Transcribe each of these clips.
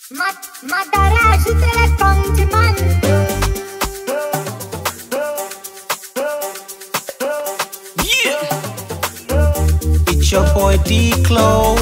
Madara ajută-le Pangman Yeah. It's your boy D Clo.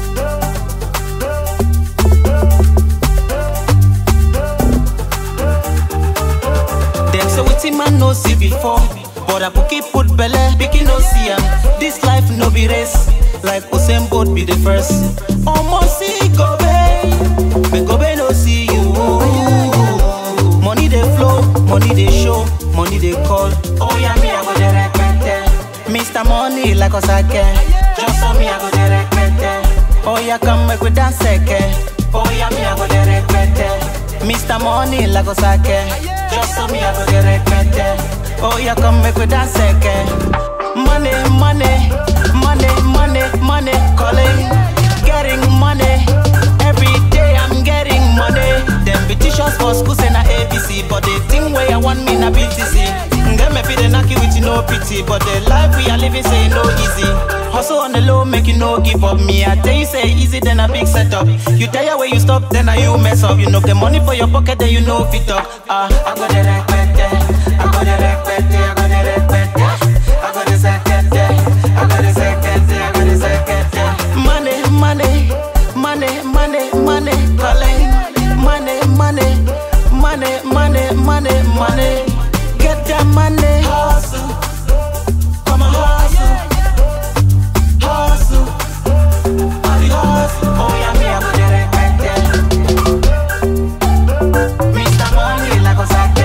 Them say wetin man no see before, but I keep put belle, pikin no see am. This life no be race, like Usain Bolt be the first. Almost see Gobe, but Gobe no see you. Money dey flow, money dey show, money dey call. Oh yeah, me I go dey repete. Mr. Money like Osake, just for me I go dey repete. Oh yeah, come make we dance again. Oh yeah, me I go dey repete. Mr. Money like Osake, just for me I go dey repete. Oh yeah, come make we dance again. Money, money, money, money, money, calling, getting money. Every day I'm getting money. Them be teachers for school say na ABC, but the thing where I want me na BTC. Them may be the knocky with no pity, but the life we are living say no easy. Hustle on the low, make you no give up. Me, I tell you say easy, then a big setup. You tire where you stop, then I you mess up. You know the money for your pocket, then you know fit up. Ah, I got the repete, I got the repete, I got the repete, I got the secete, I got the secete, I got the secete. Money, money, money, money, money, calling. Money, money, money, money, money, money. Get that money. Hustle, come on, hustle, hustle. Money hustle. Oh yeah, me I go dey repete. Mr. Money like Osake.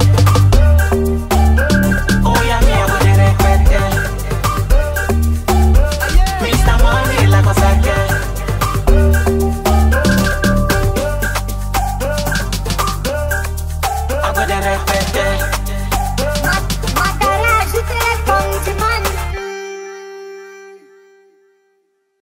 Oh yeah, me I go dey repete. Mr. Money like Osake. I go dey repete.